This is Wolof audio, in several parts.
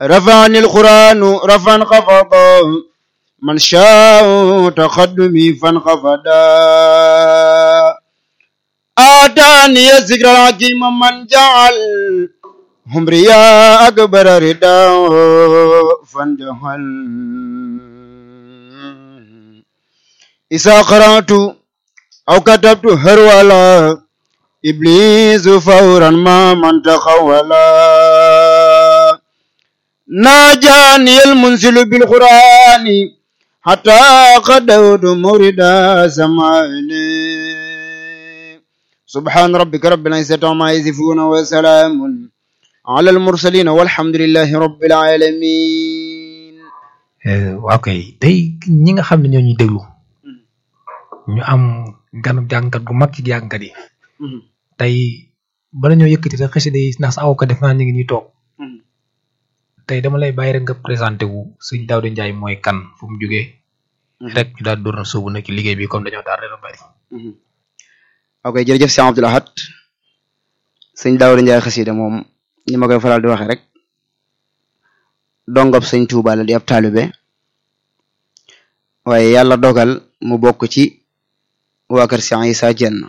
رفعني القرآن رفعا خفضا من شاء تقدمي فانخفضا آتاني الذكر الحكيم من جعل همريا أكبر ردا فانجهل إذا قرأت أو كتبت هرولا إبليس فورا ما من تخولا ناجاني المنزل بالقرآن حتى قدوت مردا سمعني سبحان ربك رب العزة عما يصفون وسلام على المرسلين والحمد لله رب العالمين waaw kay tey ñi nga xam ne ñoo ñuy déglu ñu am ganub jàngkat gu mag ci jàngkat yi tey bala ñoo yëkkati rek xasida yi ndax sa aw ko def naa ñu ngi ñuy toog tey dama lay bàyyi rek nga présenté wu sëñ Daouda Ndiaye mooy kan fu mu jógee rek ñu daal door na sóobu nag ci liggéey bi comme dañoo tardé lu bari ok jërëjëf Cheikh Abdoul Ahad sëñ Daouda Ndiaye xasida moom ni ma koy faral di waxe rek dongob sëñ Touba la di ab taalibe waaye yàlla dogal mu bokk ci waa kër Cheikh Issa Diène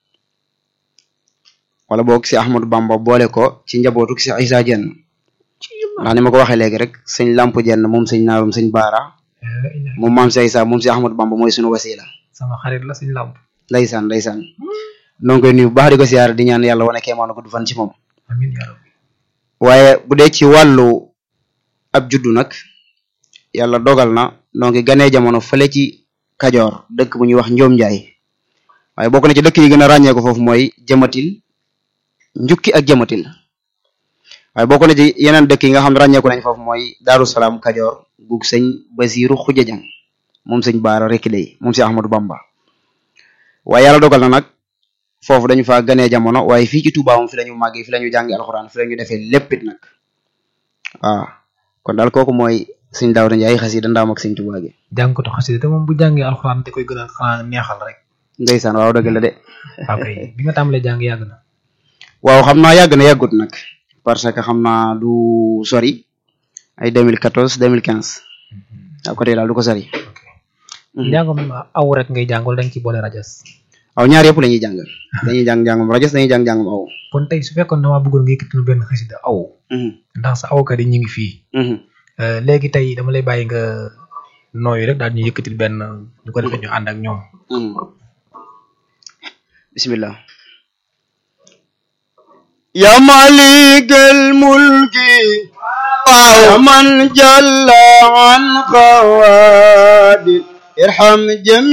wala boog si Ahmadou Bamba boole ko ci njabootu Cheikh Issa Diène ndax ni ma ko waxee léegi rek sëñ Lamp Diène moom sëñ naarum sëñ Baara moom maam Cheikh Issa moom si Ahmadou Bamba mooy sunu wasila sama xarit la sëñ Lamp ndeysaan ndeysaan noo ngi koy nuyu bu baax di ko siyaare di ñaan yàlla wane kéemaanu ko du fan ci moom amiin yaa rabbi waaye bu dee ci wàllu ab juddu nag yàlla dogal na noo ngi ganee jamono fële ci Kajoor dëkk bu ñuy wax Njoom Njaay waaye bokk na ci dëkk yi gën a ràññee ko foofu mooy jëmatil njukki ak jëmatil waaye bokk na ci yeneen dëkk yi nga xam ne ràññeeku nañ foofu mooy Daaru Salaam Kajoor gug sëñ Basiiru Xuja Jang moom sëñ Baara rekk lay moom si Ahmadou Bamba waaye yàlla dogal na nag foofu dañu fa ganee jamono waaye fii ci Touba moom fi lañu màggee fi lañu jàngi alxuraan fi lañu defee léppit nag waaw kon daal kooku mooy sëñ Daouda Ndiaye xasida ndaam ak sëñ Touba gi jàngkatu xasida te moom bu jàngee alxuraan da koy gën a xanaa neexal rek ndeysaan waaw dëgg la de waaw kay bi nga tàmbalee jàng yàgg na waaw xam naa yàgg na yàggut nag parce que xam naa du sori ay 2014 2015 waaw côté daal du ko sori njàngam aw rek ngay jàng wala dañ ci boole rajas aw ñaar yëpp la ñuy jàng dañuy jàng jàngam rajas dañuy jàng jàngam aw kon tey su fekkoon damaa bëggoon nga yëkkati benn xasida aw ndax sa awkat yi ñu ngi fii léegi tey dama lay bàyyi nga nooyu rek daal ñu yëkkatil benn ñu ko defee ñu ànd ak ñoom bismillah ya malikal mulki wa man jalla an qawadil irham jami